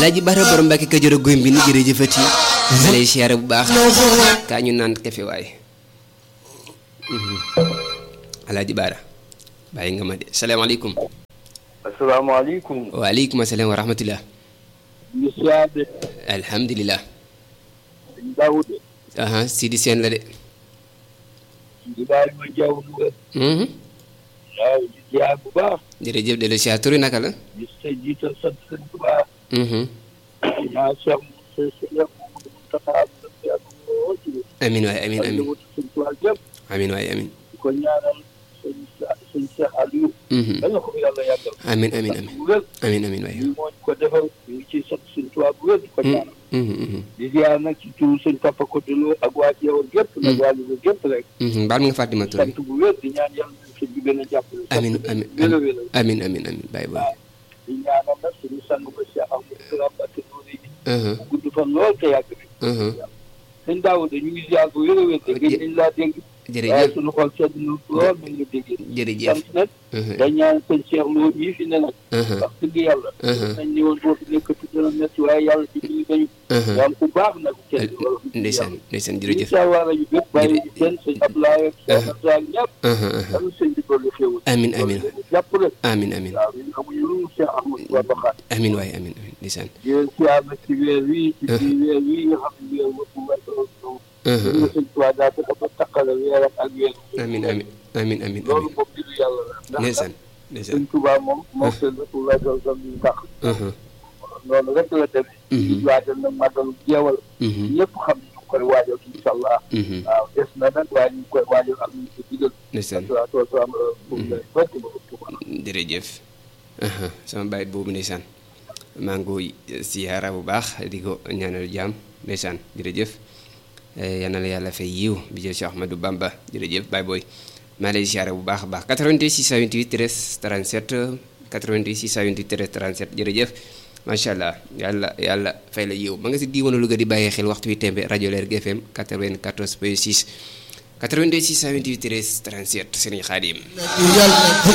alaaji Bara borom Mbàkke Kajoor a góym bi ni jërëjëfati ma lay siyaare bu baax kaa ñu naan kafe waay alaaji Bara bàyyi nga ma de salaamaaleykum asalaamaaleykum. waaleykum asalaam wa rahmatullah ñu siyaare. alhamdulilah sëñ Daoud. aha Sidi Seen la de Ibrahima Diaw Louga. Mhm. waaw di siyaar bu baax. jërëjëf de la siyaar turi naka la di sa jiital sant sëñ Tuubaa. Mhm. ñaa Cheikh Moussa Seye Mouhamadou Moustapha sant yàlla moo ci. amin waay amin ak amin njabootu sëñ Tuubaa yëpp. amin waay amin di ko ñaanal sëñ Sa- sëñ Cheikh Aliou. Mhm. yal na ko fi yàlla yàggal. amin amin amin bu wér. amin amin waay lii moo ñu ko defal ñu ngi ciy sant sëñ Tuubaa bu wér di ko ñaanal. Mhm, mhm, di ziar nag ci turu sëñ Papa Kodolo ak waa Jeewal gépp nag waa Louga gépp rek. mhm. baal ma nga Fatima Touré sant bu wér di ñaan yàlla nañ sëñ bi gën a jàppale. amin sant amin wér a wér a amin amin amin bàyyi booy di ñaanal nag suñu sang ba Cheikh Amadou Kara Mbacké Noreyni Mhm, mu gudd fan lool te yàgg bi mhm. sëñ Daouda ñu ngi ziar bu wér a wér te gën nañ laa dégg waaye jërëjëf suñu xol sedd na lool nañ la déggee jërëjëf sant nag Mhm, dañ ñaan sëñ Cheikh Lo mii fi ne nag mhm, wax dëgg yàlla Mhm. nañ ni woon boo fi nekkati dana métti waaye yàlla ci biir dañu mhm. yaam ku baax nag kenn wala ndeysaan ndeysaan jërëjëf incha allah rajo bépp bàyyi ñu kenn sëñ Abdoulaye ak Cheikh Abdoulaye ñëpp Mhm, mhm. am sëñ bi dolli xéewal amin amin jàppale amin amin waaw ñun amuñu lu mu Cheikh Ahmadou Bamba Xaadimu amin waay amin amin ndeysaan di leen siyaar nag ci weer wii ci biir weer wii nga xam ne weer wëpp weesu Mhm, ñu sëñ Tuubaa daa fexe ba taqale weeram ak weer amin amin amin amin loolu amin moom mbiru yàlla la ndax ndeysaan sëñ ndeysaan Tuubaa moom moom seen Rasulullah sallallahu alayhi wa sallam Mhm, noonu rek la demee Mhm. ñu waajal nag màggalu jeewal mhm, ñëpp xam ne ñu ngi koy waajal incha allah mhm. waaw des na nag waaye ñu ngi koy waajal ak ñu ko digal ndeysaan salaatu wasalaam pour lay bëgg ba ëpp ko jërëjëf aha sama bàyyi boobu ndeysaan maa ngi koy siyaara bu baax di ko ñaanal jàmm ndeysaan jërëjëf Eh, yal na la yàlla fay yiw bi jël Cheikh Ahmadou Bamba jërëjëf Baye Boy maa lay siyaara bu baax a baax 88 628 13 37 88 628 13 37 jërëjëf macha allah yàlla yàlla fay la yiw ma nga si diiwaanu Louga di bàyyi xel waxtu wi tembe rajo Leer GFM 94 point 6 88 628 13 37 Serigne Khadim yàlla